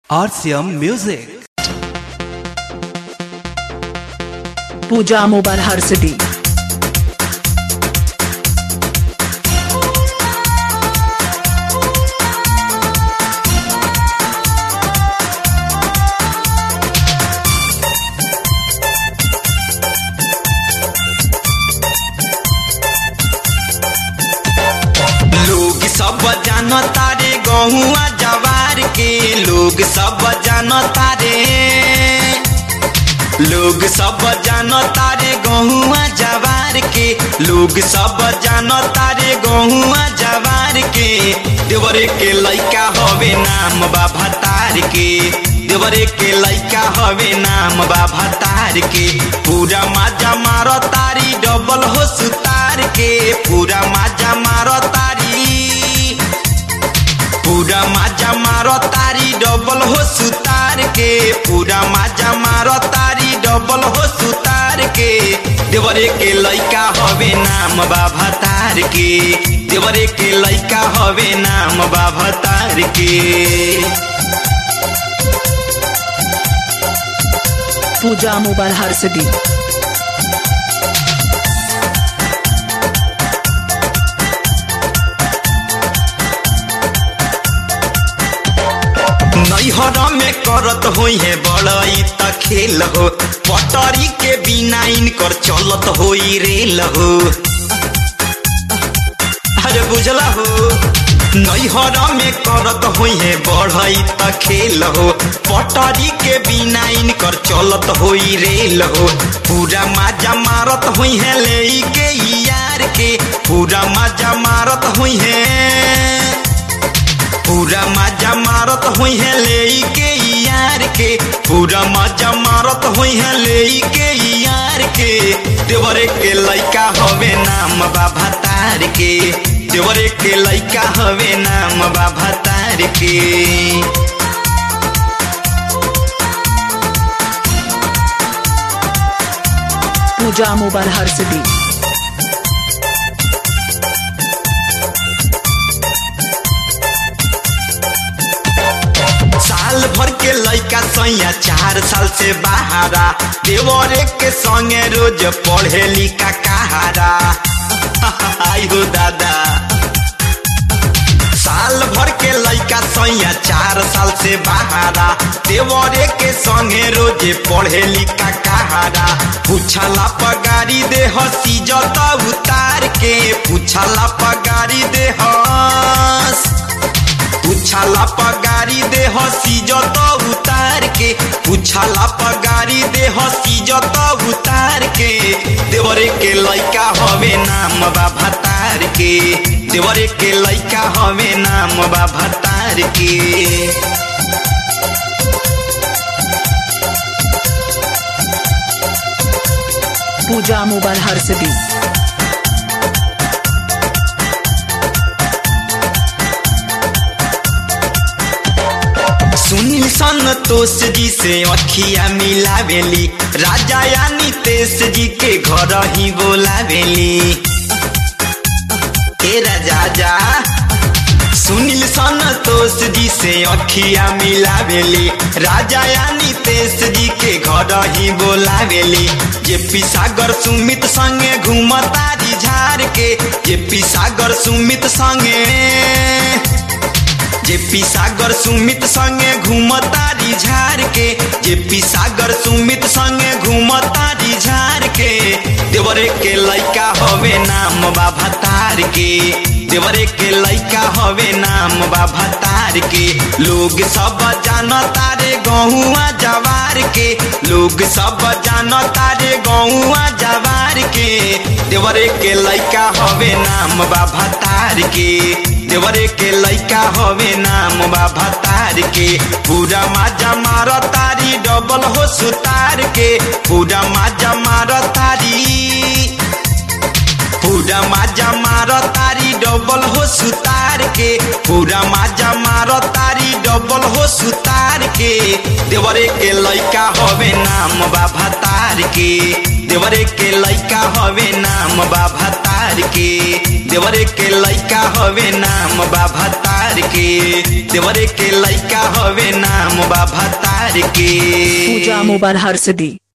RCM Music. Puja mobile हर city लोग सब जान तारे गहुआ जवार के लोग सब जान तारे लोग सब जान तारे गहुआ जवार के लोग सब जान तारे गहुआ जवार के देवरे के लइका हवे नाम बाबा तार के देवरे के लइका हवे नाम बाबा तार के पूरा माजा मारो तारी डबल हो सुतार के पूरा माजा मारो तारी पूरा माजा मारो तारी डबल हो सुतार के पूरा माजा मारो तारी डबल हो सुतार के देवरे के लइका हवे नाम बाबा तार के देवरे के लइका हवे नाम बाबा तार के पूजा मोबाइल हर सिटी नैहर में करत होई है बड़ई त खेल हो पटरी के बिना इनकर चलत होई रेल हो अरे बुझला हो नैहर में करत होई है बढ़ई त खेल हो पटरी के बिना इनकर चलत होई रेल हो पूरा माजा मारत होई है ले के यार के पूरा माजा मारत होई है पूरा मजा मारत हुई है ले के यार के पूरा मजा मारत हुई है ले के यार के देवरे के लइका हवे नाम बाबा तार के देवरे के लइका हवे नाम बाबा तार के पूजा मोबाइल हर सिटी साल भर के लइका सैया चार साल से बाहरा देवरे के संगे रोज पढ़े लिखा कहारा आई हो दादा साल भर के लइका सैया चार साल से बाहरा देवरे के संगे रोजे पढ़े लिखा कहारा पूछला पगारी दे हसी जत उतार के पूछला पगारी दे हस पूछला पगारी दे हसी जत उतार के पूछला पगारी दे हसी जत उतार के देवरे के लइका हवे नाम बाबा तार के देवरे के लइका हवे नाम बाबा तार के पूजा मोबाइल हर सिटी सुनील संतोष जी से अखिया मिलावेली राजा यानी तेज जी के घर ही बोलावेली ए राजा जा सुनील संतोष जी से अखिया मिलावेली राजा यानी तेज जी के घर ही बोलावेली जे पी सागर सुमित संगे घूमतारी झार के जे पी सागर सुमित संगे जेपी सागर सुमित संगे घूमतारी झार के जेपी सागर सुमित संगे घूमतारी झार के देवरे के लइका हवे नाम बाबा तार के देवरे के लइका हवे नाम बाबा तार के लोग सब जान तारे गहुआ जवार के लोग सब जान तारे गहुआ जवार के देवरे के लइका हवे नाम बाबा तार के देवरे के लइका हवे नाम बाबा तार के पूरा माजा मार तारी डबल हो सुतार के पूरा माजा मार तारी पूरा माजा मार तारी डबल हो सुतार के पूरा माजा मार तारी डबल हो सुतार के देवरे के लइका हवे नाम बाबा तार के देवरे के लइका हवे नाम बाबा तार के देवरे के लइका हवे नाम बाबा तार के देवरे के लइका हवे नाम बा बा भतार के पूजा मोबाइल हर्ष दी